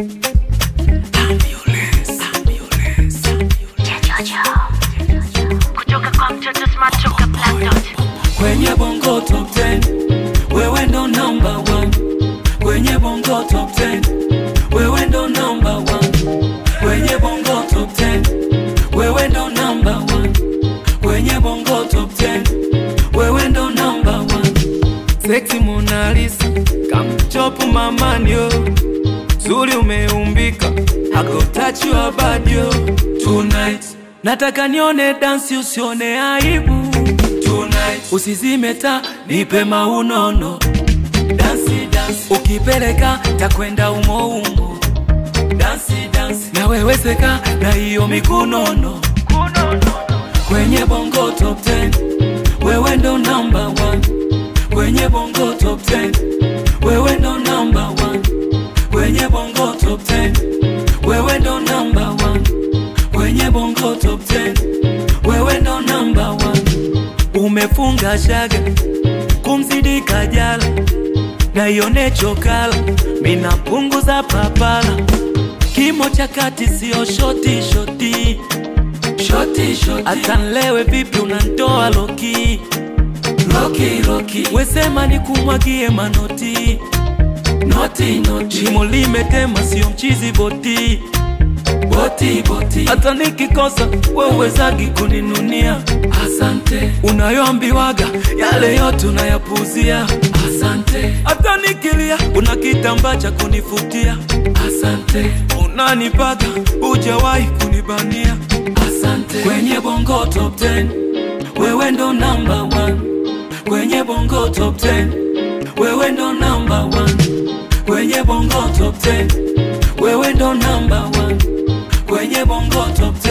kutoka kwa mtoto smart toka Black Dot. kwenye bongo top 10 wewe ndo number one kwenye bongo top 10 wewe ndo number one kwenye bongo top 10 wewe ndo number one kwenye bongo top 10 wewe ndo number one sexy Mona Lisa kamchopu mamanyo zuri umeumbika hako touch your body yo. tonight nataka nione dansi usione aibu tonight usizime taa nipe maunono dansi dansi ukipeleka takwenda umo umo dansi dansi nawewezeka na hiyo mikunono kwenye bongo top 10 wewe ndo number one kwenye bongo top 10 wewe ndo number one kwenye bongo top 10 wewe ndo number one kwenye bongo top 10 wewe ndo number one umefunga shaga kumzidi kajala na ione chokala minapunguza papala kimo cha kati sio shoti shoti shoti shoti hata nlewe vipi unantoa loki loki loki wesema ni kumwagie manoti noti noti shimo limetema sio mchizi boti boti boti hata nikikosa wewezagi kuninunia asante unayoambiwaga yale yote unayapuzia asante hata nikilia una kitambaa cha kunifutia asante unanipaga ujawahi kunibania asante kwenye bongo top 10 wewe ndo number one kwenye bongo top 10 wewe ndo number one kwenye bongo top 10 wewe ndo number one kwenye bongo top 10